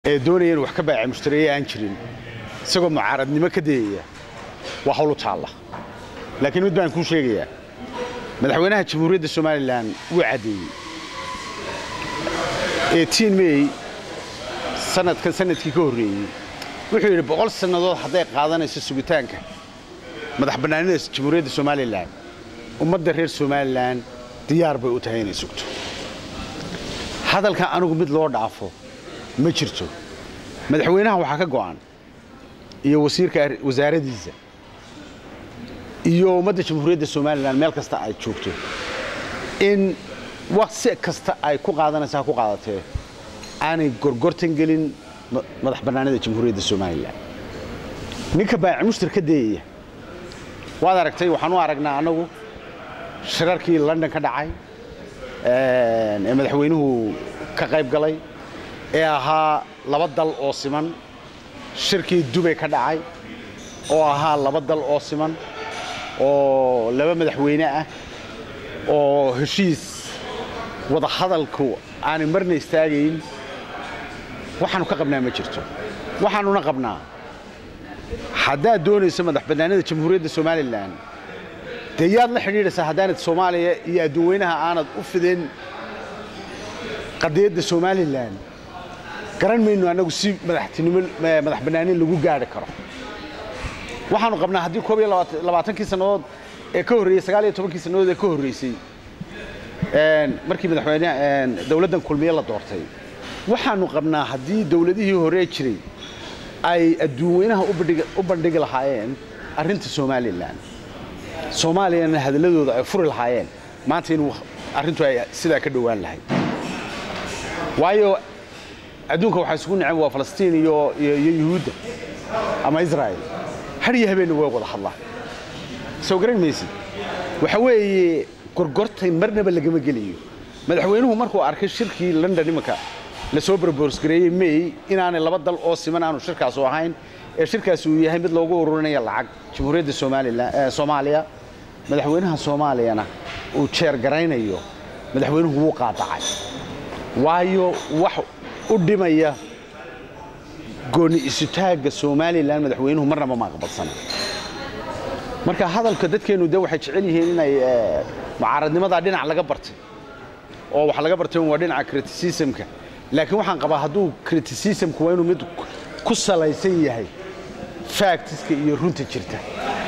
ee doonaya inuu wax ka baaca mushtareeye aan jirin isagoo mucaaradnimo ka dayaya waa hawlu taalla laakiin mid baan kuu sheegayaa madaxweynaha jamhuuriyadda somalilan wuu caddeeyey eetiin mey sanadkan sanadkii ka horreeyey wuxuu yidhi boqol sannadood hadday qaadanayso sugitaanka madax bannaanida jamhuuriyadda somalilan ummadda reer somalilan diyaar bay u tahay inay sugto hadalkan anigu mid loo dhaafo ma jirto madaxweynaha waxaa ka go'an iyo wasiirka wasaaradiisa iyo ummadda jamhuuriyadda somalilan meel kasta ay joogto in waqsi kasta ay ku qaadanaysa ha ku qaadatee aanay gorgortan gelin madax bannaanida jamhuuriyadda somalilan ninka baaci mushtar ka dayaya waad aragtay waxaan u aragnaa annagu shirarkii london ka dhacay ee madaxweynuhu ka qayb galay ee ahaa laba dal oo siman shirkii dubay ka dhacay oo ahaa laba dal oo siman oo laba madaxweyne ah oo heshiis wada hadalku aanay marna istaagayn waxaanu ka qabnaa ma jirto waxaanuna qabnaa haddaad doonayso madax bannaanida jamhuuriyadda somalilan dee yaad la xidhiidhaysaa haddaanad soomaaliya iyo adduunweynaha aanad u fidin qadiyadda somalilan garan mayno annagu si madaxtinimo madax bannaanin lagu gaari karo waxaanu qabnaa haddii koob iyo labaatankii sannadood ee ka horreeyey sagaal iyo tobankii sannadood ee ka horreysay markii madaxweyne dowladdan kulmiye la doortay waxaanu qabnaa haddii dowladihii horee jiray ay adduunweynaha u bandhigi lahaayeen arrinta somalilan soomaaliyana hadalladooda ay furi lahaayeen maanta inuu arrintu ay sidaa ka dhowaan lahayd waayo adduunka waxaa isugu neceb waa falastiin iyo yuhuudda ama israa'il har iyo habeenna way wada hadlaan soo garan maysid waxa weeye gorgortay marnaba lagama geliyo madaxweynuhu markuu arkay shirkii london imanka la soo barborsgareeyey may inaanay laba dal oo siman aanu shirkaasu ahayn ee shirkaasi uu yahay mid loogu ururinaya lacag jamhuuriyadda soomaaliya madaxweynaha soomaaliyana uu jeer garaynayo madaxweynuhu wuu qaadacay waayo wax u dhimaya gooni isutaagga somalilan madaxweynuhu marnaba ma aqbalsana marka hadalka dadkeennu de waxay jecel yihiin inay mucaaradnimadaa dhinac laga bartay oo wax laga bartay waa dhinaca criticismka laakiin waxaan qabaa hadduu criticismku waa inuu mid ku salaysan yahay factiska iyo runta jirta